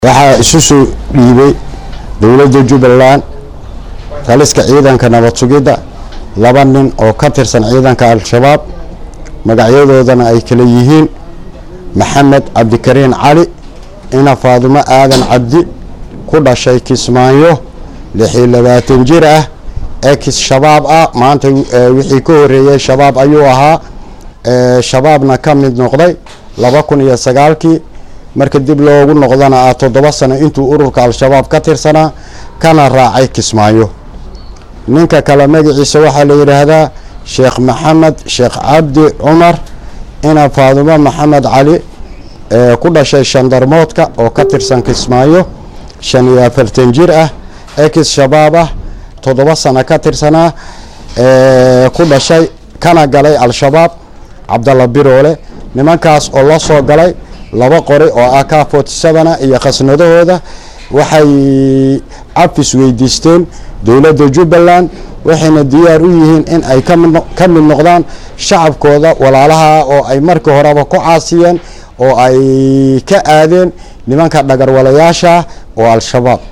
waxaa isu soo dhiibay dowladda jubbaland taliska ciidanka nabad sugidda laba nin oo ka tirsan ciidanka al-shabaab magacyadoodana ay kala yihiin maxamed cabdikariin cali ina faadumo aadan cabdi ku dhashay kismaayo lixiyo labaatan jir ah ex shabaab ah maanta wixii ka horeeyey shabaab ayuu ahaa shabaabna ka mid noqday laba kun iyo sagaalkii marka dib loogu noqdana ah toddoba sano intuu ururka al-shabaab ka tirsanaa kana raacay kismaayo ninka kale magaciisa waxaa la yidhaahdaa sheekh maxamed sheekh cabdi cumar ina faadumo maxamed cali ku dhashay shandarmoodka oo ka tirsan kismaayo shan iyo afartan jir ah ex shabaab ah toddoba sano ka tirsanaa ku dhashay kana galay al-shabaab cabdalla biroole nimankaas oo la soo galay laba qori oo ah ka forty sevena iyo khasnadahooda waxay cafis weydiisteen dowladda jubbaland waxayna diyaar u yihiin in ay ka mid noqdaan shacabkooda walaalaha oo ay markii horeba ku caasiyeen oo ay ka aadeen nimanka dhagarwalayaasha oo al-shabaab